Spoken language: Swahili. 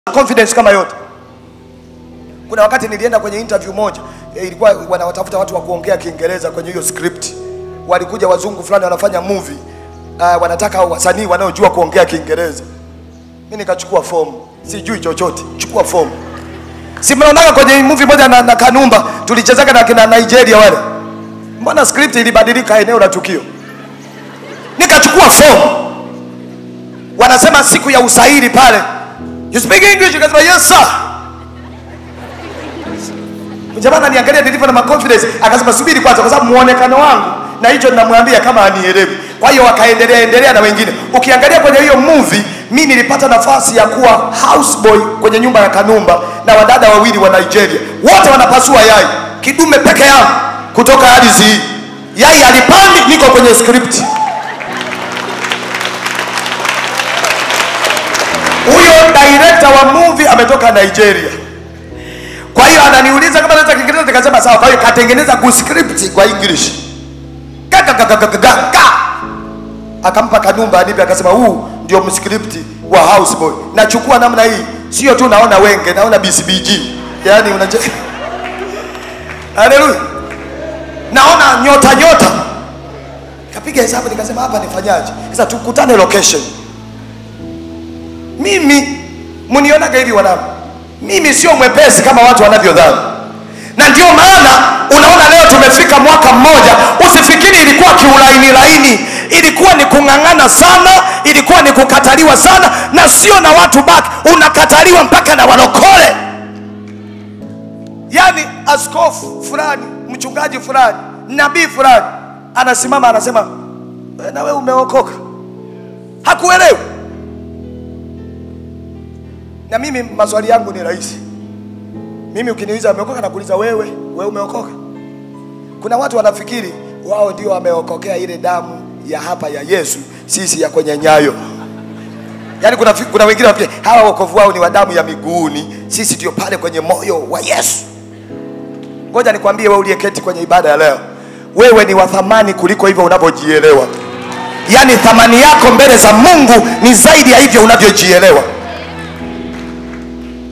confidence kama yote. Kuna wakati nilienda kwenye interview moja eh, ilikuwa wanawatafuta watu wa kuongea Kiingereza kwenye hiyo script. Walikuja wazungu fulani wanafanya movie uh, wanataka wasanii wanaojua kuongea Kiingereza. Mimi nikachukua fomu, sijui chochote, chukua fomu. Si mnaonaga kwenye movie moja na, na Kanumba tulichezaga na kina Nigeria wale, mbona script ilibadilika eneo la tukio? Nikachukua fomu, wanasema siku ya usairi pale, you speak English? Nikasema yes sir. Jamaa ananiangalia nilivyo na confidence, akasema subiri kwanza, kwa sababu muonekano wangu na hicho ninamwambia kama anielewi. Kwa hiyo wakaendelea endelea na wengine. Ukiangalia kwenye hiyo movie, mi nilipata nafasi ya kuwa houseboy kwenye nyumba ya Kanumba na wadada wawili wa Nigeria, wote wanapasua yai, kidume peke yangu kutoka ardhi hii. Yai alipandi, niko kwenye script. Huyo director wa movie ametoka Nigeria. Kwa hiyo ananiuliza kama naweza Kiingereza, nikasema sawa. Kwa hiyo katengeneza ku script kwa English Ka, ka, ka, ka, ka, ka, ka. Akampa Kanumba anipe, akasema huu ndio mscript wa houseboy. Nachukua namna hii, sio tu naona wenge, naona BCBG, yaani unaje Haleluya, naona nyota nyota. Kapiga hesabu nikasema hapa nifanyaje? Sasa tukutane location. Mimi mnionaga hivi wanangu, mimi sio mwepesi kama watu wanavyodhani, na ndio maana unaona leo tumefika mwaka mmoja. Usifikiri ilikuwa kiulaini laini, ilikuwa ni kung'ang'ana sana, ilikuwa ni kukataliwa sana, na sio na watu baki, unakataliwa mpaka na walokole. Yaani askofu fulani, mchungaji fulani, nabii fulani anasimama anasema, "Eh, na wewe umeokoka, hakuelewi. Na mimi maswali yangu ni rahisi. Mimi ukiniuliza umeokoka, nakuuliza wewe, wewe umeokoka? Kuna watu wanafikiri wao ndio wameokokea ile damu ya hapa ya Yesu, sisi ya kwenye nyayo. Yaani kuna, fi- kuna wengine wanafikiri hawa wokovu wao ni wa damu ya miguuni, sisi ndio pale kwenye moyo wa Yesu. Ngoja nikwambie wewe uliyeketi kwenye ibada ya leo, wewe ni wa thamani kuliko hivyo unavyojielewa. Yaani thamani yako mbele za Mungu ni zaidi ya hivyo unavyojielewa.